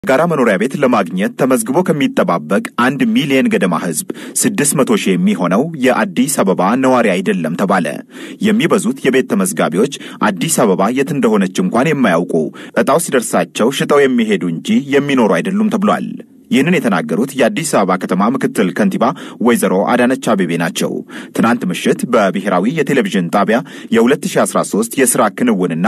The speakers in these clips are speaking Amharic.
ጋራ መኖሪያ ቤት ለማግኘት ተመዝግቦ ከሚጠባበቅ አንድ ሚሊየን ገደማ ሕዝብ ስድስት መቶ ሺህ የሚሆነው የአዲስ አበባ ነዋሪ አይደለም ተባለ። የሚበዙት የቤት ተመዝጋቢዎች አዲስ አበባ የት እንደሆነች እንኳን የማያውቁ ዕጣው ሲደርሳቸው ሽጠው የሚሄዱ እንጂ የሚኖሩ አይደሉም ተብሏል። ይህንን የተናገሩት የአዲስ አበባ ከተማ ምክትል ከንቲባ ወይዘሮ አዳነች አቤቤ ናቸው። ትናንት ምሽት በብሔራዊ የቴሌቪዥን ጣቢያ የ2013 የሥራ ክንውንና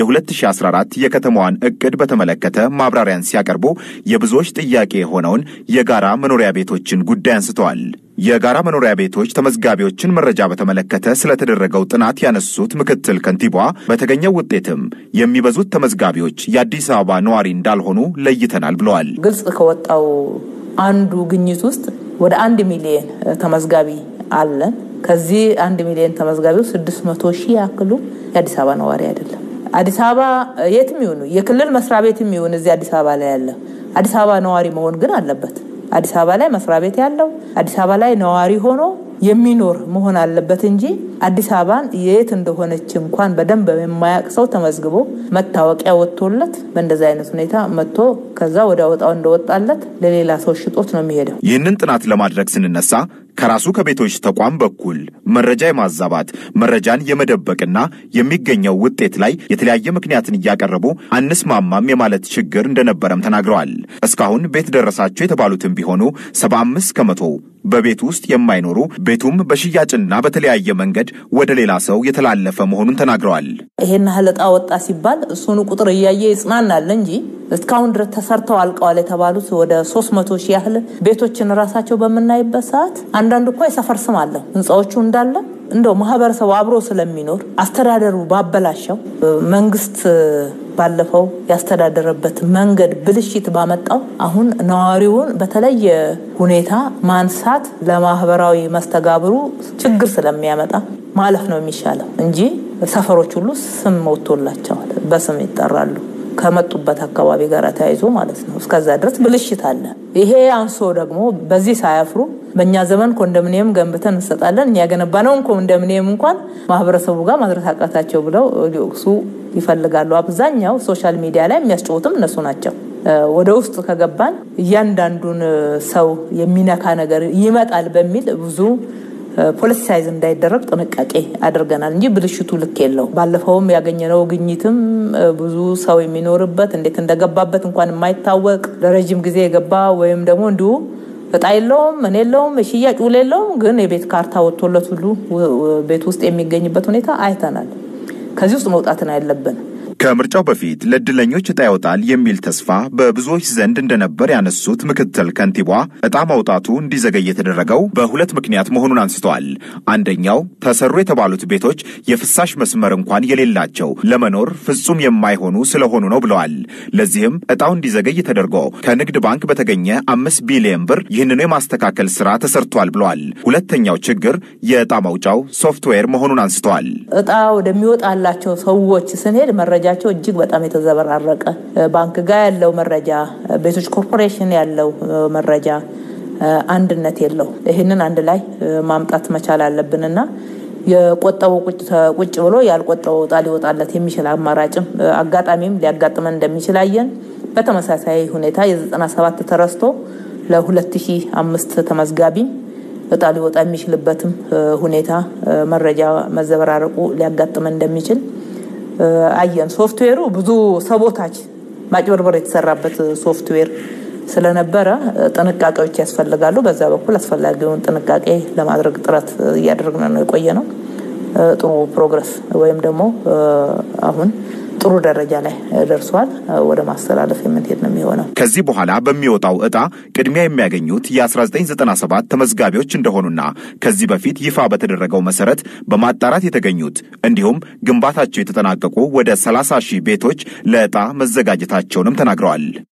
የ2014 የከተማዋን ዕቅድ በተመለከተ ማብራሪያን ሲያቀርቡ የብዙዎች ጥያቄ የሆነውን የጋራ መኖሪያ ቤቶችን ጉዳይ አንስተዋል። የጋራ መኖሪያ ቤቶች ተመዝጋቢዎችን መረጃ በተመለከተ ስለተደረገው ጥናት ያነሱት ምክትል ከንቲባዋ በተገኘው ውጤትም የሚበዙት ተመዝጋቢዎች የአዲስ አበባ ነዋሪ እንዳልሆኑ ለይተናል ብለዋል። ግልጽ ከወጣው አንዱ ግኝት ውስጥ ወደ አንድ ሚሊየን ተመዝጋቢ አለን። ከዚህ አንድ ሚሊየን ተመዝጋቢው ስድስት መቶ ሺህ ያክሉ የአዲስ አበባ ነዋሪ አይደለም። አዲስ አበባ የትም ይሁኑ የክልል መስሪያ ቤትም ይሁን እዚህ አዲስ አበባ ላይ ያለ አዲስ አበባ ነዋሪ መሆን ግን አለበት። አዲስ አበባ ላይ መስሪያ ቤት ያለው አዲስ አበባ ላይ ነዋሪ ሆኖ የሚኖር መሆን አለበት እንጂ አዲስ አበባን የት እንደሆነች እንኳን በደንብ የማያውቅ ሰው ተመዝግቦ መታወቂያ ወጥቶለት በእንደዚህ አይነት ሁኔታ መጥቶ ከዛ ወደ ወጣው እንደወጣለት ለሌላ ሰው ሽጦት ነው የሚሄደው። ይህንን ጥናት ለማድረግ ስንነሳ ከራሱ ከቤቶች ተቋም በኩል መረጃ የማዛባት መረጃን የመደበቅና የሚገኘው ውጤት ላይ የተለያየ ምክንያትን እያቀረቡ አንስማማም የማለት ችግር እንደነበረም ተናግረዋል። እስካሁን ቤት ደረሳቸው የተባሉትም ቢሆኑ ሰባ አምስት ከመቶ በቤት ውስጥ የማይኖሩ ቤቱም በሽያጭና በተለያየ መንገድ ወደ ሌላ ሰው የተላለፈ መሆኑን ተናግረዋል። ይሄን ያህል ዕጣ ወጣ ሲባል እሱኑ ቁጥር እያየ ይጽናናል እንጂ እስካሁን ድረስ ተሰርተው አልቀዋል የተባሉት ወደ ሶስት መቶ ሺህ ያህል ቤቶችን ራሳቸው በምናይበት ሰዓት አንዳንዱ እኮ የሰፈር ስም አለው ህንፃዎቹ እንዳለ እንደው ማህበረሰቡ አብሮ ስለሚኖር አስተዳደሩ ባበላሸው መንግስት ባለፈው ያስተዳደረበት መንገድ ብልሽት ባመጣው አሁን ነዋሪውን በተለየ ሁኔታ ማንሳት ለማህበራዊ መስተጋብሩ ችግር ስለሚያመጣ ማለፍ ነው የሚሻለው እንጂ ሰፈሮች ሁሉ ስም ወጥቶላቸዋል፣ በስም ይጠራሉ ከመጡበት አካባቢ ጋር ተያይዞ ማለት ነው። እስከዛ ድረስ ብልሽት አለ። ይሄ አንሶ ደግሞ በዚህ ሳያፍሩ በእኛ ዘመን ኮንዶሚኒየም ገንብተን እንሰጣለን እኛ የገነባነውን ኮንዶሚኒየም እንኳን ማህበረሰቡ ጋር ማድረስ አቃታቸው ብለው ሊወቅሱ ይፈልጋሉ። አብዛኛው ሶሻል ሚዲያ ላይ የሚያስጨውትም እነሱ ናቸው። ወደ ውስጥ ከገባን እያንዳንዱን ሰው የሚነካ ነገር ይመጣል በሚል ብዙ ፖለቲሳይዝ እንዳይደረግ ጥንቃቄ አድርገናል እንጂ ብልሽቱ ልክ የለው። ባለፈውም ያገኘነው ግኝትም ብዙ ሰው የሚኖርበት እንዴት እንደገባበት እንኳን የማይታወቅ ለረዥም ጊዜ የገባ ወይም ደግሞ እንዲሁ እጣ የለውም ምን የለውም የሽያጭ ውል የለውም፣ ግን የቤት ካርታ ወጥቶለት ሁሉ ቤት ውስጥ የሚገኝበት ሁኔታ አይተናል። ከዚህ ውስጥ መውጣትን ያለብን ከምርጫው በፊት ለእድለኞች ዕጣ ይወጣል የሚል ተስፋ በብዙዎች ዘንድ እንደነበር ያነሱት ምክትል ከንቲባዋ ዕጣ ማውጣቱ እንዲዘገይ የተደረገው በሁለት ምክንያት መሆኑን አንስተዋል። አንደኛው ተሰሩ የተባሉት ቤቶች የፍሳሽ መስመር እንኳን የሌላቸው ለመኖር ፍጹም የማይሆኑ ስለሆኑ ነው ብለዋል። ለዚህም ዕጣው እንዲዘገይ ተደርጎ ከንግድ ባንክ በተገኘ አምስት ቢሊዮን ብር ይህንኑ የማስተካከል ስራ ተሰርቷል ብለዋል። ሁለተኛው ችግር የዕጣ ማውጫው ሶፍትዌር መሆኑን አንስተዋል። ዕጣ ወደሚወጣላቸው ሰዎች ስንሄድ መረጃ ቸው እጅግ በጣም የተዘበራረቀ ባንክ ጋር ያለው መረጃ፣ ቤቶች ኮርፖሬሽን ያለው መረጃ አንድነት የለው። ይህንን አንድ ላይ ማምጣት መቻል አለብንና የቆጠበው ቁጭ ብሎ ያልቆጠበው ዕጣ ሊወጣለት የሚችል አማራጭም አጋጣሚም ሊያጋጥመን እንደሚችል አየን። በተመሳሳይ ሁኔታ የዘጠና ሰባት ተረስቶ ለሁለት ሺህ አምስት ተመዝጋቢ ዕጣ ሊወጣ የሚችልበትም ሁኔታ መረጃ መዘበራረቁ ሊያጋጥመን እንደሚችል አየን። ሶፍትዌሩ ብዙ ሰቦታች ማጭበርበር የተሰራበት ሶፍትዌር ስለነበረ ጥንቃቄዎች ያስፈልጋሉ። በዛ በኩል አስፈላጊውን ጥንቃቄ ለማድረግ ጥረት እያደረግን ነው የቆየ ነው። ጥሩ ፕሮግረስ ወይም ደግሞ አሁን ጥሩ ደረጃ ላይ ደርሷል። ወደ ማስተላለፍ የምንሄድ ነው የሚሆነው። ከዚህ በኋላ በሚወጣው ዕጣ ቅድሚያ የሚያገኙት የ1997 ተመዝጋቢዎች እንደሆኑና ከዚህ በፊት ይፋ በተደረገው መሰረት በማጣራት የተገኙት እንዲሁም ግንባታቸው የተጠናቀቁ ወደ 30 ሺህ ቤቶች ለዕጣ መዘጋጀታቸውንም ተናግረዋል።